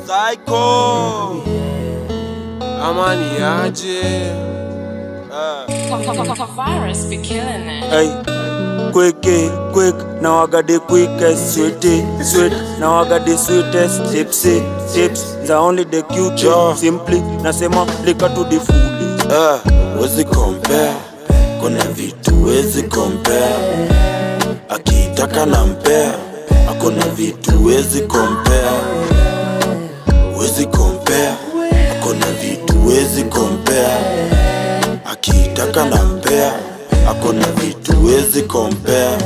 Psycho Amani aje Ah. Virus be killing it. Hey, quick, eh, quick, now I got the quickest, sweetie, sweet, now I got the sweetest, tipsy, tips, the only the cute, Ja. simply, nasema lika to the fullest. Ah, wezi compare, kuna vitu wezi compare. Akitaka na mpea, akona vitu wezi compare. Wezi compare, akona vitu wezi compare. Akitaka na mpea, akona vitu wezi compare.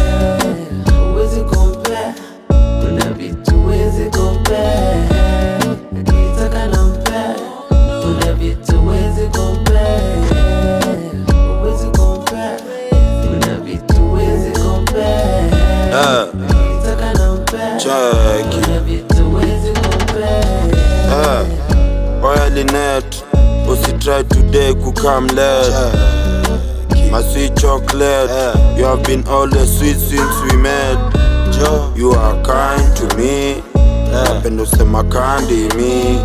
Huwezi compare, kuna vitu huwezi compare. Ukitaka na mpea, kuna vitu huwezi compare. Huwezi compare, kuna vitu huwezi compare. Ah, Ukitaka na mpea, cheki. kuna vitu huwezi compare. Ah, oya Linet, usitry today kukam late. My sweet chocolate, you have been always sweet since we met. You are kind to me, napenda usema kandi mi.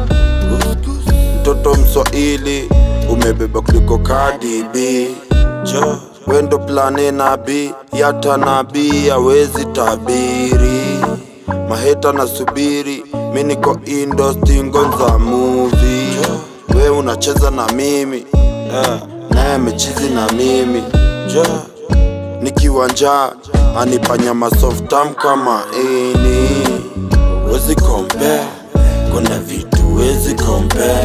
Mtoto Mswahili umebeba kuliko Cardi B. Wendo plane nabi yata nabii hawezi tabiri maheta nasubiri mi niko indo stingo za movie we unacheza na mimi eh, naye amechizi na mimi jo nikiwa njaa anipanyama softam kama ini wezi compare kuna vitu wezi compare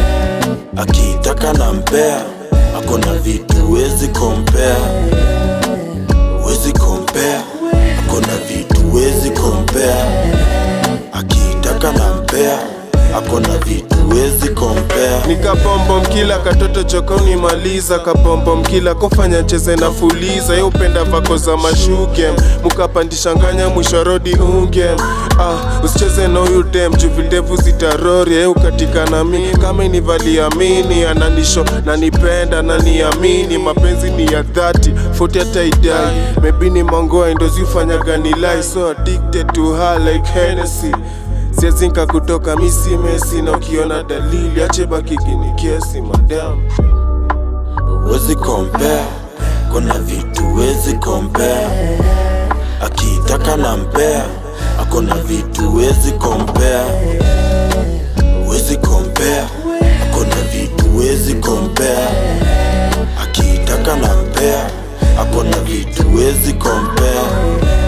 akitaka na mpea akona vitu wezi compare wezi compare akona vitu wezi compare akitaka na mpea akona vitu wezi compare nikapombo mkila katoto chokoni maliza kapombo mkila kofanya cheze na fuliza ye upenda vako za mashuke mukapandisha nganya mwisho rodi unge ah, usicheze na huyu dem juu videvu zitarori ye ukatika na mi kama inivaliamini ananisho nanipenda naniamini mapenzi ni ya dhati foti hata idai maybe ni mangoa indozifanya nilai so addicted to her like Hennessy siezinka kutoka misi mesi na ukiona dalili ache baki kini kesi madam wezi compare kuna vitu wezi compare akitaka na mpea akona vitu wezi compare wezi compare akona vitu wezi compare akitaka na mpea akona vitu wezi compare